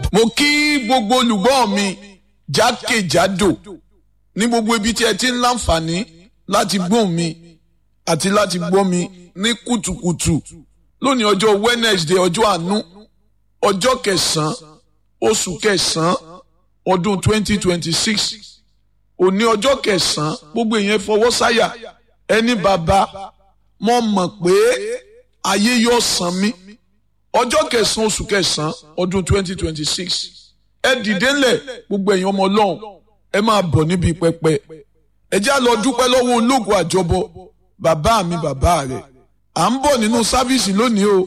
mo kí gbogbo olùgbọ́ mi jákèjádò ní gbogbo ibi tí ẹ ti ń láǹfààní láti gbọ́ mi àti láti gbọ́ mi ní kùtùkùtù lónìí ọjọ́ Wednesday ọjọ́ àánú ọjọ́ kẹsàn-án oṣù kẹsàn-án ọdún 2026 òní ọjọ́ kẹsàn-án gbogbo èèyàn fọwọ́ sáyà ẹni bàbá mo mọ̀ pé ayé yóò san mí ọjọ́ kẹsàn-án oṣù kẹsàn-án ọdún 2026 ẹ dìde ńlẹ̀ gbogbo èèyàn ọmọ ọlọ́run ẹ máa bọ̀ níbi pẹpẹ ẹ já lọ dúpẹ́ lọ́wọ́ ológun àjọbọ bàbá mi bàbá rẹ̀ à ń bọ̀ nínú sáfíìsì lónìí o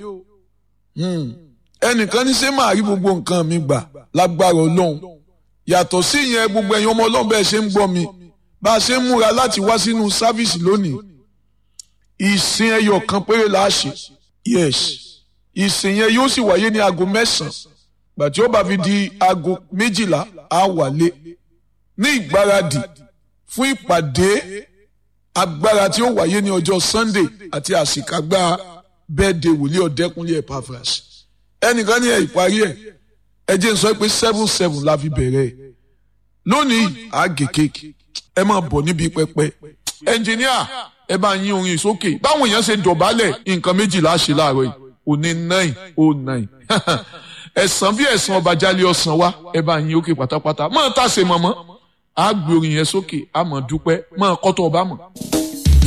ẹnìkan ní ṣé máa rí gbogbo nǹkan mi gbà lágbára ọlọ́run yàtọ̀ sí ìyẹn gbogbo ẹ̀yin ọmọ ọlọ́run bẹ́ẹ̀ ṣe ń gbọ́ mi bá a ṣe ń múra láti wá sínú sáfíìsì lónìí ìsìn ẹyọ kan péré la ṣe yes ìsìn yẹn yóò sì wáyé ní aago mẹ́sàn-án gbàtí ó bá fi di aago méjìlá á wálé ní ìgbáradì fún ìpàdé agbára tí ó wáyé ní ọjọ́ Sunday àti àsìkágbá bẹ́ẹ̀dẹ̀ wòlíì ọ̀dẹ́kunlé Epaphras ẹnìkan ní ẹ̀ ìparí ẹ̀ ẹ jẹ́ n sọ pé seven seven la fi bẹ̀rẹ̀ ẹ̀ lónìí àgè kéèkì ẹ máa bọ̀ níbi pẹpẹ ẹnjìníà ẹ bá yín orin sókè báwọn èèyàn ṣe dọ̀bálẹ̀ nǹkan méjìlá ṣe láàárọ̀ yìí òní nine oh nine ẹ̀sán bí ẹ̀sán ọba jálẹ̀ ọ̀sán wa ẹ bá yín òkè pátápátá máa tàṣe mọ̀mọ́ àá gbé orin yẹn sókè àmọ́ dúpẹ́ máa kọ́tọ̀ ọba mọ̀.